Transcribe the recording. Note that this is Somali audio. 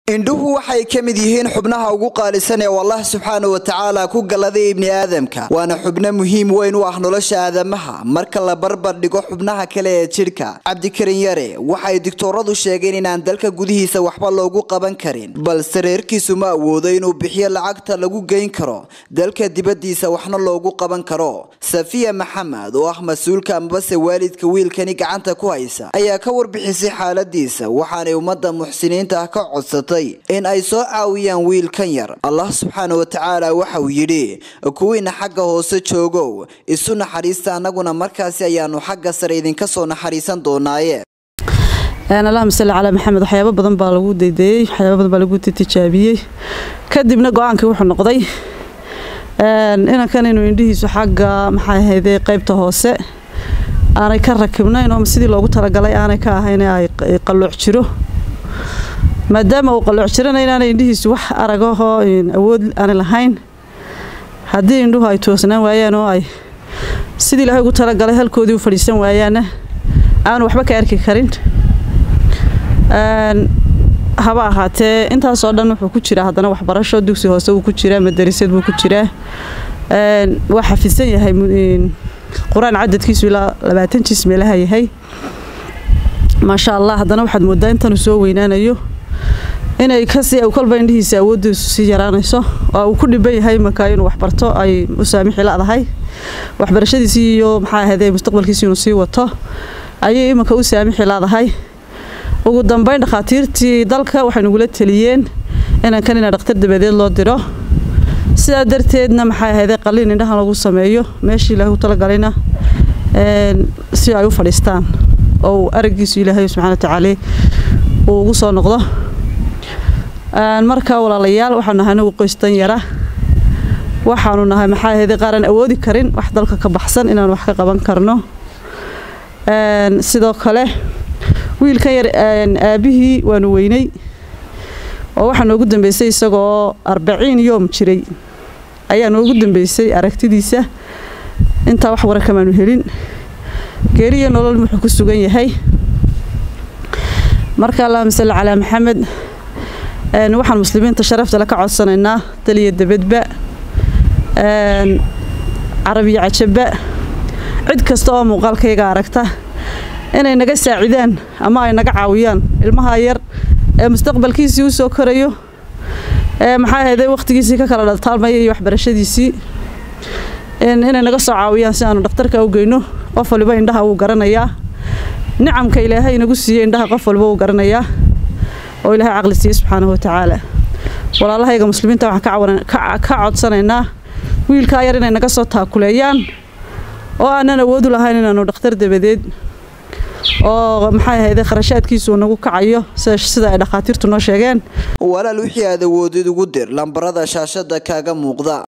indhuhu waxay ka mid yihiin xubnaha ugu qaalisan ee allah subxaana wa tacaala ku galladay ibni aadamka waana xubno muhiim weyn u ah nolosha aadamaha marka la barbar dhigo xubnaha kale ee jidhka cabdikarin yare waxay digtooradu sheegeen inaan dalka gudihiisa waxba loogu qaban karin balse reerkiisu ma awoodo inuu bixiyo lacagta lagu geyn karo dalka dibadiisa waxna loogu qaban karo safiya maxamed oo ah mas-uulka amabase waalidka wiilkani gacanta ku haysa ayaa ka warbixisay xaaladiisa waxaanay ummadda muxsiniinta ah ka codsatay in ay soo caawiyaan wiilkan yar allah subxaana wa tacaala waxa uu yidhi kuwiina xagga hoose joogow isu naxariista annaguna markaasi ayaanu xagga sare idinka soo naxariisan doonaaye allahuma salli calaa maxamed waxyaabo badan baa lagu daydeeyey waxyaaba badan baa lagu tijaabiyey kadibna go-aankii wuxuu noqday inankan inuu indhihiisu xagga maxay ahayde qaybta hoose aanay ka rakibnayn oo sidii loogu talagalay aanay ka ahayn ay qalooc jiro maadaama uu qalooc jirana inaanay indhihiisu wax aragahoo awood aanay lahayn haddii indhuhu ay toosnaan waayaan oo ay sidii ilaahay ugu talagalay halkoodii u fadhiisan waayaanna aanu waxba ka arki karin haba ahaatee intaasoo dhan wuxuu ku jiraa haddana waxbarasho dugsi hoose wuu ku jiraa madarisad buu ku jiraa waa xafisan yahay qur-aan cadadkiisu ilaa labaatan jis meelaha yahay maasha allah haddana waxaad moodaa intanuu soo weynaanayo inay kasii kolba indhihiisa awoodiisu sii yaraanayso oo uu ku dhiban yahay marka inuu waxbarto ay u saamixi ladahay waxbarashadiisii iyo maxaa ahayde mustaqbalkiisi inuu sii wato ayay iminka u saamixi ladahay ugu dambeyn dhakhaatiirtii dalka waxay nagula teliyeen inankan ina dhakhtar dabadeed loo diro sidaa darteedna maxay ahayde qalliin indhahan lagu sameeyo meeshii ilaahay u talagalayna si ay u fadhiistaan oo araggiisu ilaahay subxana watacaala uu ugu soo noqdo marka walaalayaal waxaanu nahay anagu qoystan yara waxaanu nahay maxaa ahayde qaaraan awoodi karin wax dalka ka baxsan inaan wax ka qaban karno sidoo kale wiilkan yar aabihii waanu weynay oo waxaa noogu dambeysay isagoo arbaciin yoom jiray ayaa noogu dambeysay aragtidiisa intaa wax wara kamaanu helin geeriyo nolol wuxuu ku sugan yahay marka allahuma salli calaa maxamed waxaan muslimiinta sharaftale ka codsanaynaa daliya debadba carabiyo cajaba cid kasta oo muuqaalkayga aragta inay naga saacidaan ama ay naga caawiyaan ilmaha yar ee mustaqbalkiisii u soo korayo ee maxaa ahayday wakhtigiisii ka kala dhaltaalmaya iyo waxbarashadiisii inay naga soo caawiyaan si aanu dhakhtarka u geyno qof waliba indhaha wuu garanayaa nicamka ilaahay inagu siiyey indhaha qof walba wuu garanayaa oo ilaahay caqli siiyey subxaanahu watacaala walaalahayga muslimiinta waxaan ka codsanaynaa wiilkaa yar inay naga soo taakuleeyaan oo aanan awoodu lahayn inaanu dhakhtar dabadeed oo maxay ahayde kharashaadkiisu nagu kacayo sida ay dhakhaatiirtu noo sheegeen walaal wixii aad awoodid ugu dir lambarada shaashada kaaga muuqda